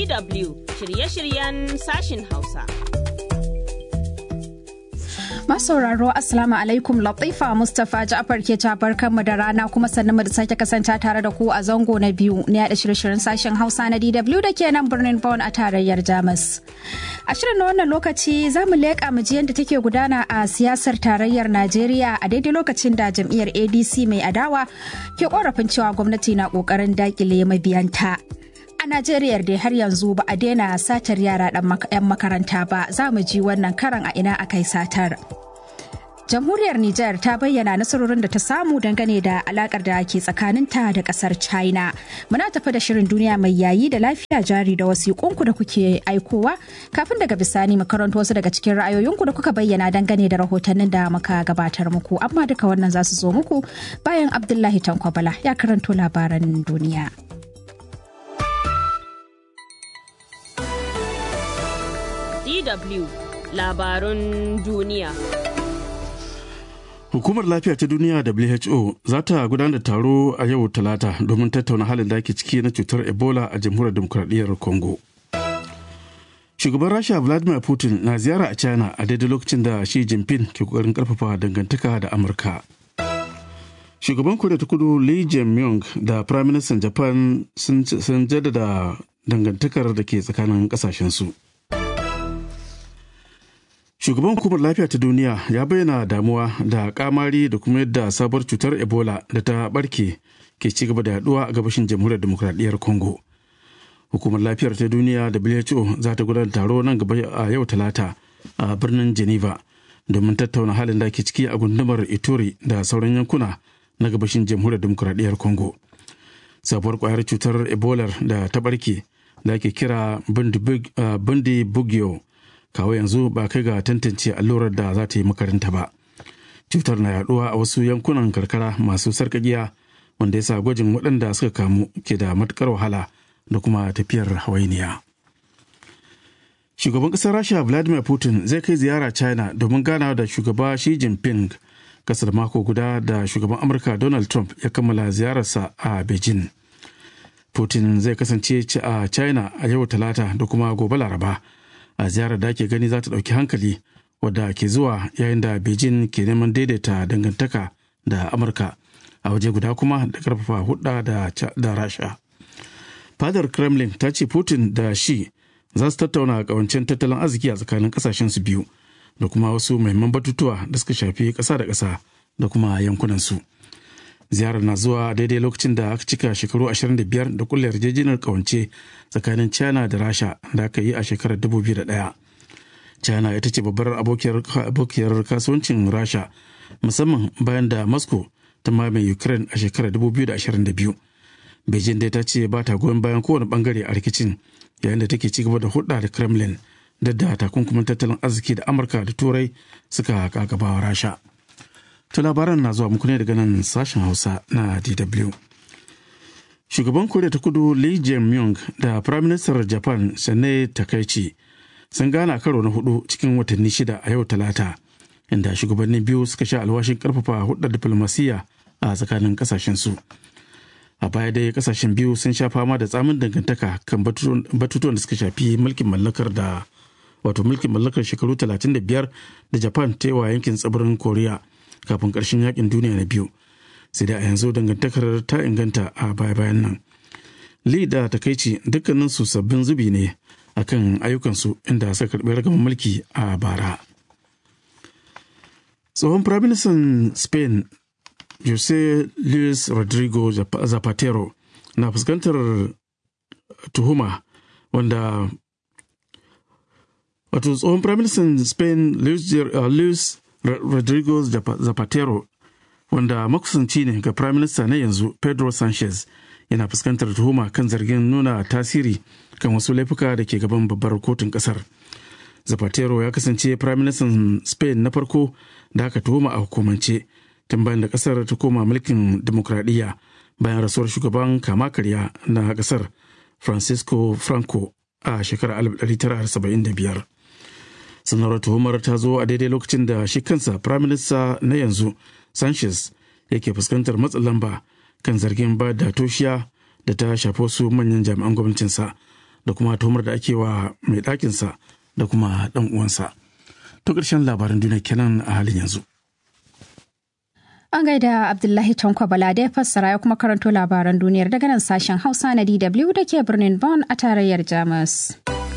DW shirye-shiryen sashin Hausa. Masauraro Assalamu alaikum Latifa Mustapha Ja'far ke jabar kanmu da rana kuma sannan mu da sake kasance tare da ku a zango na biyu na yada shirye-shiryen sashen Hausa na DW da ke nan birnin Bonn a tarayyar Jamus. A shirin na wannan lokaci za mu leƙa mu ji yadda take gudana a siyasar tarayyar Najeriya a daidai lokacin da jam'iyyar ADC mai adawa ke korafin cewa gwamnati na ƙoƙarin dakile mabiyanta. A Najeriya dai har yanzu ba a daina satar yara 'yan makaranta ba za mu ji wannan karan a ina aka yi satar. Jamhuriyar Nijar ta bayyana nasarorin da ta samu dangane da alakar da ke tsakaninta da kasar China. Muna tafi da shirin duniya mai yayi da lafiya jari da wasiƙunku da kuke aikowa kafin daga bisani mu karanto wasu daga cikin ra'ayoyinku da kuka bayyana dangane da rahotannin da muka gabatar muku. Amma duka wannan za su zo muku bayan Abdullahi Tankwabala ya karanto labaran duniya. DW labarun duniya. Hukumar Lafiya ta Duniya WHO za ta gudanar da taro a yau Talata domin tattauna halin da ake ciki na cutar Ebola a Jamhuriyar Demokuraɗiyyar Congo. Shugaban Rasha Vladimir Putin na ziyara a China a daidai lokacin da Xi Jinping ke kokarin karfafa dangantaka da Amurka. Shugaban Koriya ta Kudu Lee Jae-myung da Prime Minister Japan sun jaddada dangantakar da ke tsakanin kasashensu. Shugaban hukumar lafiya ta duniya ya bayyana damuwa da kamari da kuma yadda sabuwar cutar Ebola da ta barke ke ci gaba da yaduwa a gabashin jamhuriyar demokradiyyar Congo. Hukumar lafiyar ta duniya WHO za ta gudanar taro nan gaba a yau talata a birnin Geneva domin tattauna halin da ke ciki a gundumar Ituri da sauran yankuna na gabashin jamhuriyar demokradiyyar Congo. Sabuwar kwayar cutar Ebola da ta barke da ake kira Bundi Bugyo kawo yanzu ba kai ga tantance allurar da za ta yi makaranta ba cutar na yaduwa a wasu yankunan karkara masu sarkakiya wanda ya sa gwajin waɗanda suka kamu ke da matukar wahala da kuma tafiyar hawainiya shugaban ƙasar rasha vladimir putin zai kai ziyara china domin ganawa da shugaba shi jinping kasar mako guda da shugaban amurka donald trump ya kammala ziyararsa a beijing putin zai kasance a china a yau talata da kuma gobe laraba a ziyarar da ake gani za ta ɗauki hankali wadda ke zuwa yayin da beijing ke neman daidaita dangantaka da amurka a waje guda kuma da karfafa hudda da rasha fadar kremlin ta ce putin da shi za su tattauna kawancen tattalin arziki a tsakanin kasashen su biyu da kuma wasu mahimman batutuwa da suka shafi ƙasa da ƙasa da kuma yankunansu ziyarar na zuwa daidai lokacin da aka cika shekaru 25 da kulle yarjejeniyar kawance tsakanin china da rasha da aka yi a shekarar 2001 china ita ce babbar abokiyar kasuwancin rasha musamman bayan da moscow ta mamaye ukraine a shekarar 2022 beijing dai ta ce ba ta goyon bayan kowane bangare a rikicin yayin da take ci gaba da hulɗa da kremlin da da takunkumin tattalin arziki da amurka da turai suka kagabawa rasha To labaran na zuwa muku ne daga nan sashen Hausa na DW. Shugaban Koriya ta Kudu Lee Jae-myung da Prime Minister Japan Sane Takaichi sun gana karo na hudu cikin watanni shida a yau Talata, inda shugabannin biyu suka sha alwashin karfafa hudar diflomasiyya a tsakanin kasashen su. A baya dai kasashen biyu sun sha fama da tsamin dangantaka kan batutuwan da suka shafi mulkin mallakar da wato mulkin mallakar shekaru 35 da Japan ta yi wa yankin tsibirin Koriya. kafin ƙarshen yakin duniya na biyu sai da a yanzu dangantakar ta inganta a baya-bayan nan li da takaici dukkanin su sabbin zubi ne akan ayyukansu inda suka karɓi ragaman mulki a bara tsohon firaministan spain jose luis rodrigo zapatero na fuskantar tuhuma wanda wato tsohon firaministan spain luis Rodrigo Zapatero wanda makusanci ne ga Prime Minister na yanzu Pedro Sanchez yana fuskantar tuhuma kan zargin nuna tasiri kan wasu laifuka da ke gaban babbar kotun kasar. Zapatero ya kasance Prime Minister Spain na farko da aka tuhuma a hukumance tun bayan da kasar ta koma mulkin demokradiyya bayan rasuwar shugaban kama karya na kasar Francisco Franco a shekarar 1975. sanarwar tuhumar ta zo a daidai lokacin da shi kansa firaminista na yanzu sanchez yake fuskantar matsin lamba kan zargin ba da toshiya da ta shafi wasu manyan jami'an gwamnatinsa da kuma tuhumar da ake wa mai ɗakinsa da kuma ɗan uwansa. To ƙarshen labaran duniya kenan a halin yanzu. An gaida Abdullahi Tanko Bala da ya fassara ya kuma karanto labaran duniyar daga nan sashen Hausa na DW da ke birnin Bonn a tarayyar Jamus.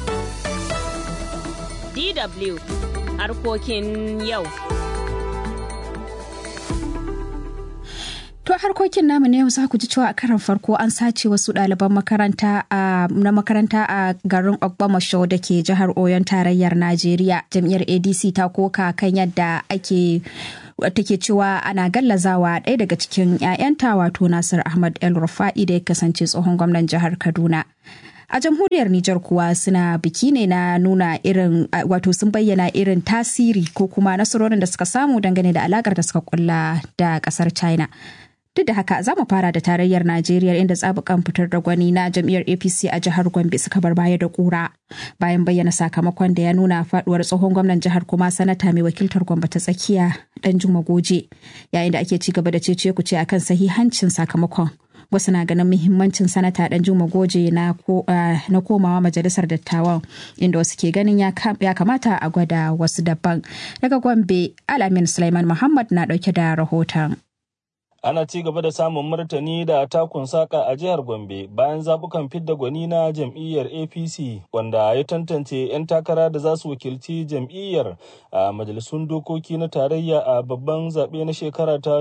DW harkokin yau. To harkokin namu ne za ku ji cewa a karan farko an sace wasu ɗaliban makaranta na makaranta a garin Ogbomoso da ke jihar Oyon tarayyar Najeriya. Jam'iyyar ADC ta koka kan yadda ake take cewa ana gallazawa ɗaya daga cikin 'ya'yanta wato Nasir Ahmad El Rufa'i da ya kasance tsohon gwamnan jihar Kaduna. a jamhuriyar Nijar kuwa suna biki ne na nuna irin wato sun bayyana irin tasiri ko kuma nasarorin da suka samu dangane da alakar da suka kulla da kasar China. Duk da haka za mu fara da tarayyar Najeriya inda tsabukan fitar da gwani na jam'iyyar APC a jihar Gombe suka bar baya da kura bayan bayyana sakamakon da ya nuna faduwar tsohon gwamnan jihar kuma sanata mai wakiltar Gombe ta tsakiya dan Juma Goje yayin da ake ci gaba da cece kuce akan sahihancin sakamakon. wasu na ganin muhimmancin sanata dan juma goje na komawa majalisar dattawan inda wasu ke ganin ya kamata a gwada wasu daban daga gombe alamin sulaiman muhammad na dauke da rahoton ana ci gaba da samun martani da takun saka a jihar gombe bayan zabukan fidda gwani na jam'iyyar apc wanda ya tantance 'yan takara da za su wakilci jam'iyyar a majalisun dokoki na tarayya a babban zaɓe na shekara ta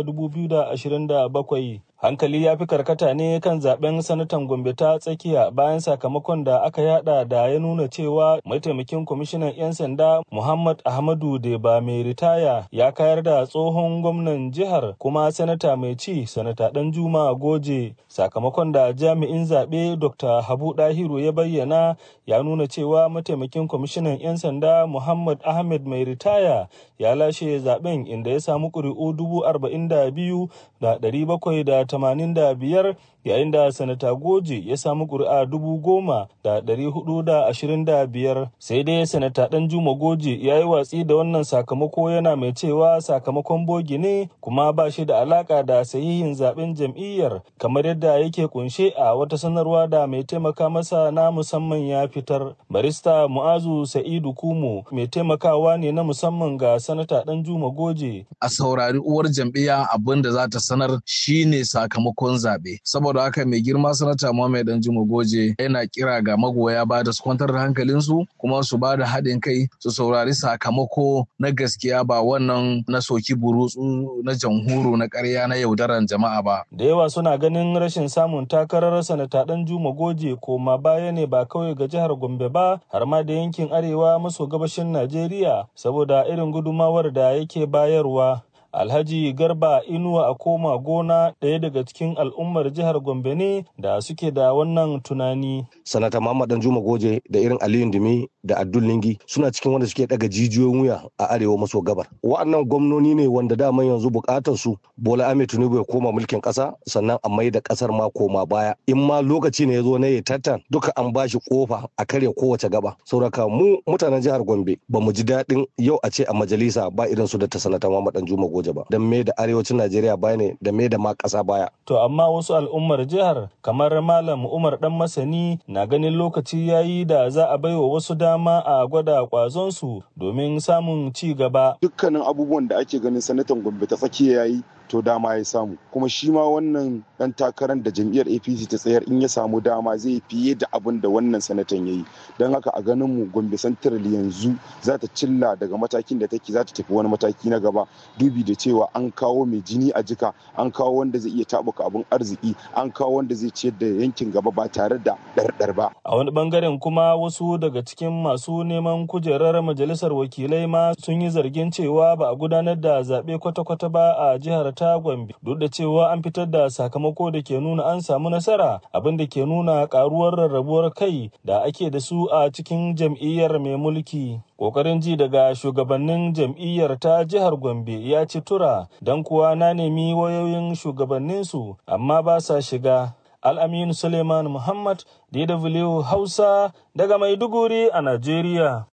2027 hankali ya fi karkata ne kan zaben sanatan gombe ta tsakiya bayan sakamakon da aka yada da ya nuna cewa mataimakin kwamishinan 'yan sanda muhammad ahmadu deba mai ritaya ya kayar da tsohon gwamnan jihar kuma sanata mai ci sanata dan juma goje sakamakon da jami'in zaɓe dr habu dahiru ya bayyana ya nuna cewa mataimakin kwamishinan 'yan sanda muhammad ahmed mai ritaya ya lashe zaben inda ya samu ƙuri'u dubu arba'in da biyu da ɗari bakwai da tamanin da biyar yayin da sanata goje ya samu ƙuri'a dubu goma da ɗari hudu da ashirin da biyar sai dai sanata ɗan juma goje ya yi watsi da wannan sakamako yana mai cewa sakamakon bogi ne kuma ba shi da alaka da sahihin zaben jam'iyyar kamar yadda yake kunshe a wata sanarwa da mai taimaka masa na musamman ya fitar barista mu'azu sa'idu kumo mai taimakawa ne na musamman ga sanata ɗan juma goje a saurari uwar jam'iyya abin da za ta sanar shine sakamakon zaɓe saboda haka mai girma sanata Muhammad Dan Juma Goje yana kira ga magoya ba da su kwantar da hankalinsu kuma su ba da haɗin kai su saurari sakamako na gaskiya ba wannan na soki burutsu na jamhuru na ƙarya na yaudaran jama'a ba. Da yawa suna ganin rashin samun takarar sanata Dan Juma Goje koma baya ne ba kawai ga jihar Gombe ba har ma da yankin arewa maso gabashin Najeriya saboda irin gudumawar da yake bayarwa. Alhaji Garba Inuwa a koma gona ɗaya daga cikin al'ummar jihar Gombe ne da suke da wannan tunani. Sanata Muhammad Danjuma Goje da irin Aliyu Dumi da Abdul Lingi suna cikin wanda suke daga jijiyoyin wuya a arewa maso gabar. Wa'annan gwamnoni ne wanda daman yanzu bukatar su Bola Ahmed Tinubu ya koma mulkin ƙasa sannan a mai da ƙasar ma koma baya. In ma lokaci ne ya zo na ya tattan duka an ba shi kofa a karya kowace gaba. Sauraka mu mutanen jihar Gombe ba mu ji daɗin yau a ce a majalisa ba irin su da ta sanata Muhammad Danjuma Goje. ba don me da arewacin Najeriya baya ne da me da ma ƙasa baya. To amma wasu al'ummar jihar kamar Malam Umar Dan Masani na ganin lokaci yayi da za a baiwa wasu dama a gwada kwazon su domin samun ci gaba. Dukkanin abubuwan da ake ganin sanatan Gombe ta tsakiya yayi to dama ya samu kuma shi ma wannan dan takarar da jam'iyyar apc ta tsayar in ya samu dama zai fiye da abin da wannan sanatan ya yi don haka a ganin mu gombe central yanzu za ta cilla daga matakin da take za ta tafi wani mataki na gaba dubi da cewa an kawo mai jini a jika an kawo wanda zai iya tabuka abin arziki an kawo wanda zai ciyar da yankin gaba ba tare da ɗarɗar ba a wani bangaren kuma wasu daga cikin masu neman kujerar majalisar wakilai ma sun yi zargin cewa ba a gudanar da zaɓe kwata-kwata ba a jihar ta Gombe duk da cewa an fitar da sakamako da ke nuna an samu nasara abin da ke nuna karuwar rarrabuwar kai da ake da su a cikin jam'iyyar mai mulki. Kokarin ji daga shugabannin jam'iyyar ta jihar Gombe ya ci tura don kuwa na nemi wayoyin shugabanninsu amma ba sa shiga. Al'amin Suleiman Muhammad DW Hausa daga Maiduguri a Najeriya.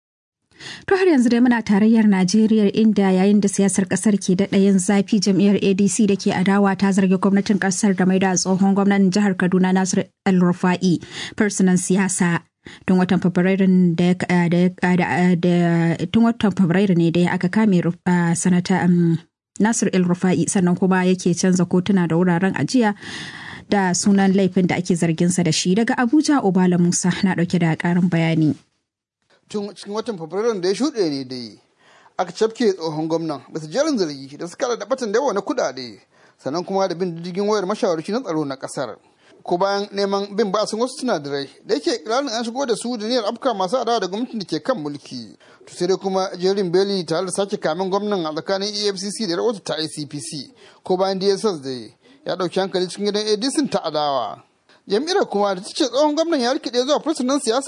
To har yanzu dai muna tarayyar Najeriya inda yayin da siyasar kasar ke daɗa yin zafi jam'iyyar ADC da ke adawa ta zargi gwamnatin kasar da mai da tsohon gwamnatin jihar Kaduna Nasir El Rufa'i fursunan siyasa. tun watan fabrairun da tun watan fabrairu ne da aka kame sanata nasir el rufa'i sannan kuma yake canza kotuna da wuraren ajiya da sunan laifin da ake zarginsa da shi daga abuja obala musa na dauke da karin bayani tun cikin watan fabrairun da ya shuɗe ne dai aka cafke tsohon gwamnan bisa jerin zargi da suka da batan da yawa na kuɗaɗe sannan kuma da bin diddigin wayar mashawarci na tsaro na ƙasar ko bayan neman bin basun wasu sinadarai da yake kiranin an shigo da su da niyyar afka masu adawa da gwamnatin da ke kan mulki to sai dai kuma jerin beli tare da sake kamin gwamnan a tsakanin efcc da rahoto ta icpc ko bayan dss da ya ɗauki hankali cikin gidan adc ta adawa jam'iyyar kuma da ta ce tsohon gwamnan ya rikide zuwa fursunan siyasa